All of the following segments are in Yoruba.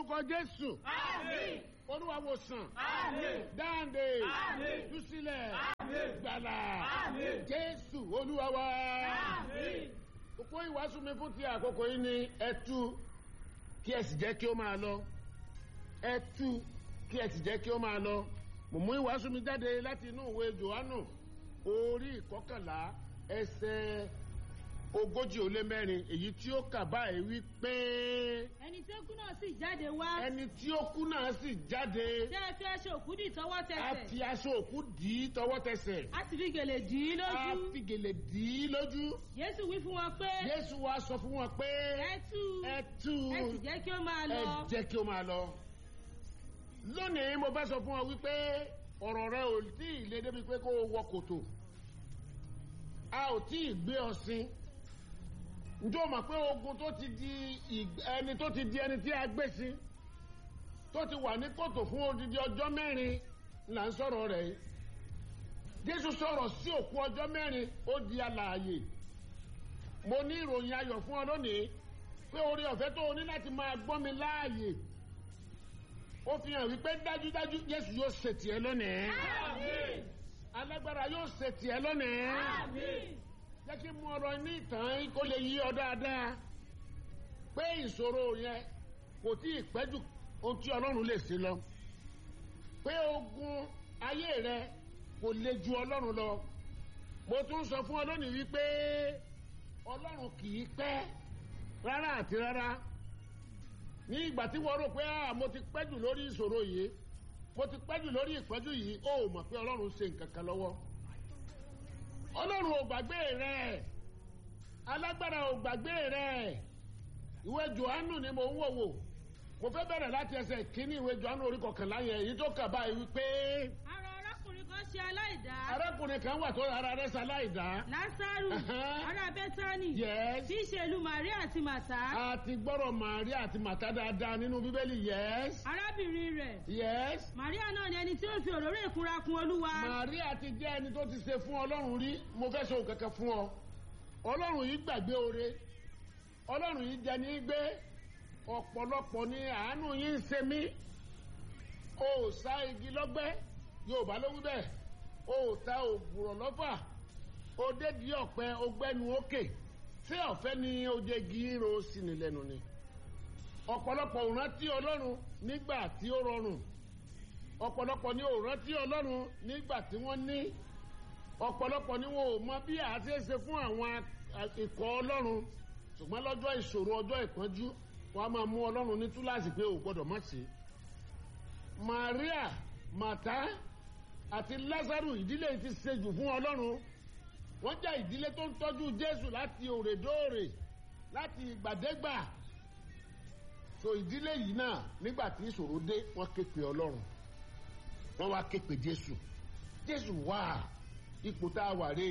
orúkọ jésù Àmín. olúwa wòsàn Àmín. dáǹdè Àmín. túsílẹ̀ Àmín. gbàlà Àmín. jésù olúwa wa. Àmín. òpó ìwàásù mi fún ti àkókò yìí ni ẹ tú kí ẹ sì jẹ́ kí ó máa lọ ẹ tú kí ẹ sì jẹ́ kí ó máa lọ mo mú ìwàásù mi jáde láti inú ìwé johannu orí ìkọkànlá ẹsẹ̀ ogójì ó lé mẹ́rin èyí tí ó kà báyìí wí pé ẹni tí ó kú náà sì jáde wá ẹni tí ó kú náà sì jáde tí ẹ fi aṣọ òkú dì tọwọ́ a tẹsẹ̀ fi aṣọ òkú dì í tọwọ́ tẹsẹ̀ a sì fi gèlè dì í a lójú fi gèlè dì í lójú jésù wí fún wọn pé jésù wa sọ fún wọn pé ẹ tú ẹ tú ẹ sì jẹ́ kí ó máa ẹ lọ jẹ́ kí ó máa lọ. lónìí mo fẹ́ sọ fún ọ wípé ọ̀rọ̀ rẹ ò tí ì lé débi pé kó o wọ kòtò a ò tí ì gbé ọ sí njẹ́ o mọ̀ pé ogun tó ti di ìg- ẹni tó ti di ẹni tí a gbé sí tó ti wà ní kòtò fún odidi ọjọ́ mẹ́rin là ń sọ̀rọ̀ rẹ̀ yìí jésù sọ̀rọ̀ sí òkú ọjọ́ mẹ́rin ó di alààyè mo ní ìròyìn ayọ̀ fún ọ lónìí pé orí ọ̀fẹ́ tó o ní láti máa gbọ́ mi láàyè ó fi hàn wípé dájúdájú jésù yóò ṣe tiẹ̀ lónìí Àmín. alágbára yóò ṣe tiẹ̀ lónìí Àmín. jẹ́ kí mú ọ̀rọ̀ ní ìtàn kó lè yí ọ dáadáa pé ìṣòro yẹn kò tí ì pẹ́ jù ohun tí ọlọ́run lè ṣe lọ pé ogun ayé rẹ kò le ju ọlọ́run lọ mo tún sọ fún ọ lónìí wípé ọlọ́run kì í pẹ́ rárá àti rárá ní ìgbà tí wọ́n rò pé ah mo ti pẹ́ jù lórí ìṣòro yìí mo ti pẹ́ jù lórí ìpọ́njú yìí ó mọ̀ pé ọlọ́run ṣe nǹkan kan lọ́wọ́ ọlọ́run ò gbàgbé rẹ̀ alágbára ò gbàgbé rẹ̀ ìwé johannu ni mo ń wò wò mo fẹ́ bẹ̀rẹ̀ láti ẹsẹ̀ kínní ìwé johannu orí kọkànlá yẹn èyí tó kà báyìí wípé ara arákùnrin kan ṣe aláìdá arákùnrin kan wà tó ara rẹ̀ ṣaláìdá lásàrù Ẹ̀hẹ́n. ará bẹ́tánì yes tí í ṣe ìlú màríà àti màtá a ti gbọ́rọ̀ màríà àti màtá dáadáa nínú bíbélì yes arábìnrin rẹ̀ yes màríà náà ni ẹni tí ó fi òróró ìkunra kun olúwa màríà ti jẹ́ ẹni tó ti ṣe fún ọlọ́run rí mo fẹ́ sọ kankan fún ọ ọlọ́run yìí gbàgbé oore ọlọ́run yìí jẹ ní gbé ọ̀pọ̀lọpọ̀ ni àánú yìí ń ṣe mí o ò sá igi lọ́gbẹ́ yorùbá ló wí bẹ́ẹ̀ o ò ta ògùrọ̀ lọ́fà o dédi ọ̀pẹ ogbẹ́nu òkè tí ọ̀fẹ́ ni o jẹ gírò sí ni lẹ́nu ni ọ̀pọ̀lọpọ̀ ò rántí ọlọ́run nígbà tí ó rọrùn ọ̀pọ̀lọpọ̀ ni ò rántí ọlọ́run nígbà tí wọ́n ní ọ̀pọ̀lọpọ̀ ni wọn ò mọ bí a ti ṣe fún àwọn a- ikọ̀ ọlọ́run ṣùgbọ́n lọ́jọ́ ìṣòro ọjọ́ ìpọ́njú wọn a máa mú ọlọ́run ní túláàsì pé ò gbọ́dọ̀ má ṣe. Maria Màtá àti Lázárù ìdílé yìí ti ṣe jù fún ọlọ́run wọ́n jẹ́ ìdílé tó ń tọ́jú Jésù láti òrèdóòrè láti ìgbàdégbà so ìdílé yìí náà nígbà tí ìṣòro dé wọ́n ké pe ọlọ́run wọ́n wá ké pe Jésù Jésù wá ipò tá a wà rè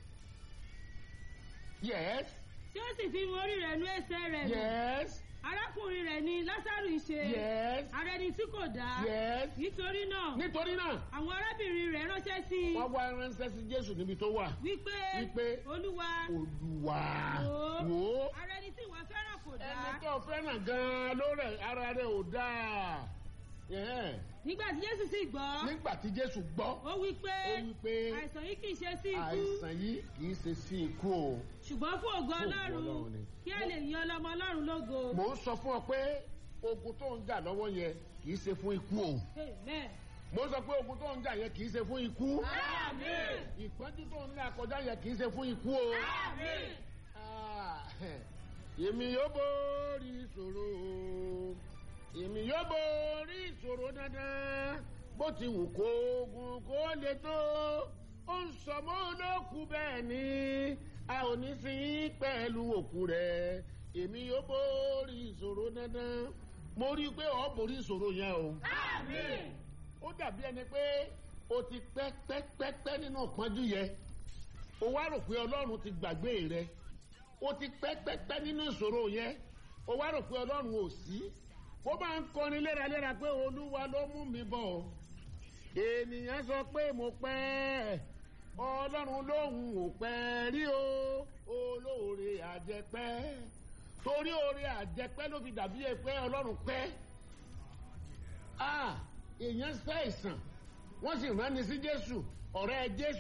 yes tí ó sì fi orí rẹ̀ nú ẹsẹ̀ rẹ̀ nù yes arákùnrin rẹ̀ ni lásàrù ń ṣe yes ara ẹni tí kò dá yes nítorí náà nítorí náà àwọn arábìnrin rẹ̀ ránṣẹ́ sí i wọ́n wá ránṣẹ́ sí Jésù níbi tó wà wípé wípé olúwa Olúwa wò wò ó ara ẹni tí ìwọ fẹ́ràn kò dá ẹni tó fẹ́ràn gan-an ló rẹ̀ ara rẹ̀ ò dáa Yeah. nígbà tí jésù sì gbọ́ nígbà tí Jésù gbọ́ ó wí pé ó wí pé àìsàn yìí kì í ṣe sí ikú àìsàn yìí kì í ṣe sí ikú o. ṣùgbọ́n fún ògo Fún ògo ọlọ́run Ọlọ́run ni. kí a lè yan ọlọ́mọ ọlọ́run lógo mò ń sọ fún ọ pé ogun tó ń jà lọ́wọ́ yẹn kì í ṣe fún ikú o. amen mo ń sọ pé ogun tó ń jà yẹn kì í ṣe fún ikú. Àmín. ìpọ́njú tó ń là kọjá yẹn kì í ṣe fún ikú o. Àmín. Ah, èmi yóò borí ìṣòro o. èmi yóò borí ìṣòro dandan bó ti wù kó ogun kó le tó ó ń sọ mọ́ olókù bẹ́ẹ̀ ni a ò ní sí pẹ̀lú òkú rẹ̀ èmi yóò borí ìṣòro dandan mo rí i pé ọ̀ borí ìṣòro yẹn o Àmín. ó dàbí ẹni pé o ti pẹ́ pẹ́ pẹ́ pẹ́ nínú ìpọ́njú yẹn o wá rò pé ọlọ́run ti gbàgbé rẹ o ti pẹ́ pẹ́ pẹ́ nínú ìṣòro yẹn o wá rò pé ọlọ́run ò sí ó máa ń kọrin léraléra pé olúwa ló mú mi bọ̀ ọ́ ènìyàn sọ pé mo pẹ́ ọlọ́run lóhùn ò pẹ́ rí o olóore àjẹpẹ́ torí oore àjẹpẹ́ ló fi dàbí ẹ pé ọlọ́run pẹ́ èèyàn ṣàìsàn wọ́n sì rán ni sí jésù ọ̀rẹ́ jésù